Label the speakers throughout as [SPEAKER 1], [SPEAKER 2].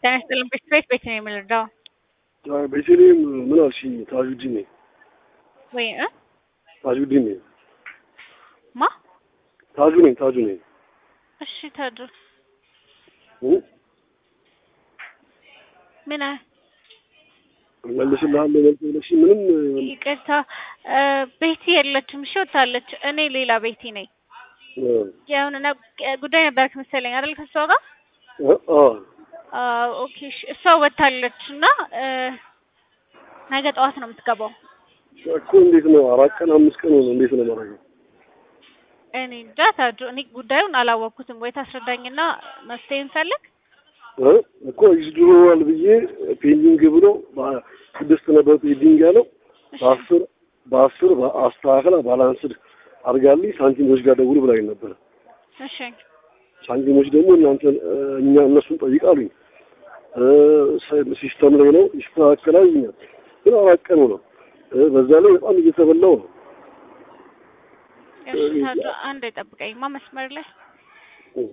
[SPEAKER 1] ጤና ይስጥልን። ቤት ቤት ነው የምንረዳው
[SPEAKER 2] ቤተልሔም ምን አልሽኝ? ታጁዲን ነኝ።
[SPEAKER 1] ወይ እ
[SPEAKER 2] ታጁዲን ነኝ።
[SPEAKER 1] ማ
[SPEAKER 2] ታጁ ነኝ። ታጁ ነኝ።
[SPEAKER 1] እሺ ታዱ
[SPEAKER 2] እ?
[SPEAKER 1] ምን አ-
[SPEAKER 2] መልስልሃለሁ መልስ ብለሽ ምንም
[SPEAKER 1] ይቅርታ እ፣ ቤቲ የለችም። እሺ ወታለች። እኔ ሌላ ቤቲ ነኝ።
[SPEAKER 2] እ፣
[SPEAKER 1] የሆነ ነ- ጉዳይ ነበርክ መሰለኝ አይደል? ከሷ ጋር
[SPEAKER 2] እ፣ አ
[SPEAKER 1] አዎ፣ ኦኬ። እሺ፣ እሷ ወታለች እና እ፣ ነገ ጠዋት ነው የምትገባው።
[SPEAKER 2] እኮ እንዴት ነው? አራት ቀን አምስት ቀን ሆነ። እንዴት ነው ማድረገው?
[SPEAKER 1] እኔ እንጃ ታዱ፣ እኔ ጉዳዩን አላወቅኩትም። ወይ ታስረዳኝና መፍትሄ እንፈልግ።
[SPEAKER 2] እ? እኮ ይዝድሮዋል ብዬ ፔንዲንግ ብሎ በስድስት ነበር ፔንዲንግ ያለው በአስር በአስር አስተካክላ ባላንስድ አድርጋልኝ ሳንቲሞች ጋር ደውል ብላኝ ነበር።
[SPEAKER 1] እሺ
[SPEAKER 2] ሳንቲሞች ደግሞ እናንተ እኛ እነሱን ጠይቃሉኝ ሲስተም ላይ ነው ይስተካከላል ይኛል ግን አራት ቀኑ ነው። እ፣ በዛ ላይ በጣም እየተበላው ነው።
[SPEAKER 1] እሺ ታዱ፣ አንድ ጠብቀኝማ መስመር ላይ
[SPEAKER 2] እ፣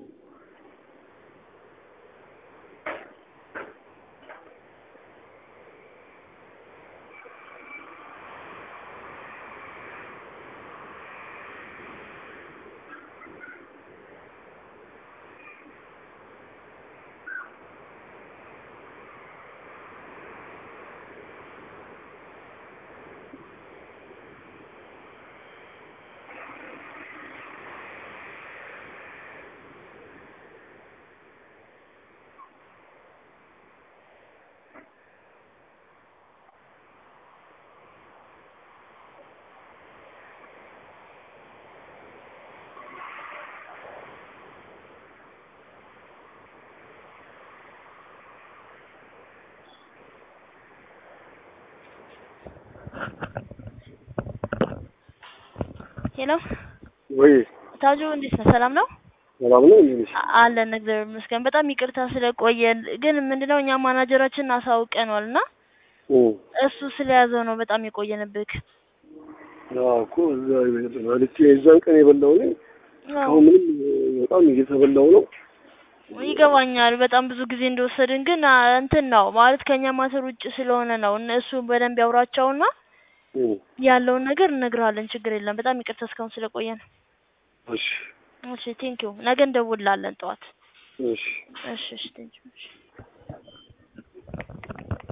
[SPEAKER 3] ሄሎ
[SPEAKER 2] ወይ
[SPEAKER 3] ታጁ እንዴት ነህ? ሰላም ነው
[SPEAKER 2] ሰላም ነው እንዴ? ነሽ?
[SPEAKER 3] አ- አለን እግዚአብሔር ይመስገን። በጣም ይቅርታ ስለቆየን፣ ግን ምንድነው እኛ ማናጀራችንን አሳውቀነዋል እና
[SPEAKER 2] እ፣
[SPEAKER 3] እሱ ስለያዘው ነው በጣም የቆየንብክ።
[SPEAKER 2] አዎ እኮ እዛ በልቼ የዛን ቀን የበላው ነኝ።
[SPEAKER 3] አዎ
[SPEAKER 2] አሁን ምንም በጣም እየተበላው ነው።
[SPEAKER 3] ይገባኛል በጣም ብዙ ጊዜ እንደወሰድን፣ ግን አ፣ እንትን ነው ማለት ከኛ ማተር ውጭ ስለሆነ ነው። እነሱ በደንብ ያውራቸውና
[SPEAKER 2] እ፣
[SPEAKER 3] ያለውን ነገር እነግርሃለን። ችግር የለም። በጣም ይቅርታ እስካሁን ስለቆየን።
[SPEAKER 2] እሺ
[SPEAKER 3] እሺ ቴንኪው። ነገ እንደውልላለን ጠዋት።
[SPEAKER 2] እሺ
[SPEAKER 3] እሺ እሺ ቴንኪው። እሺ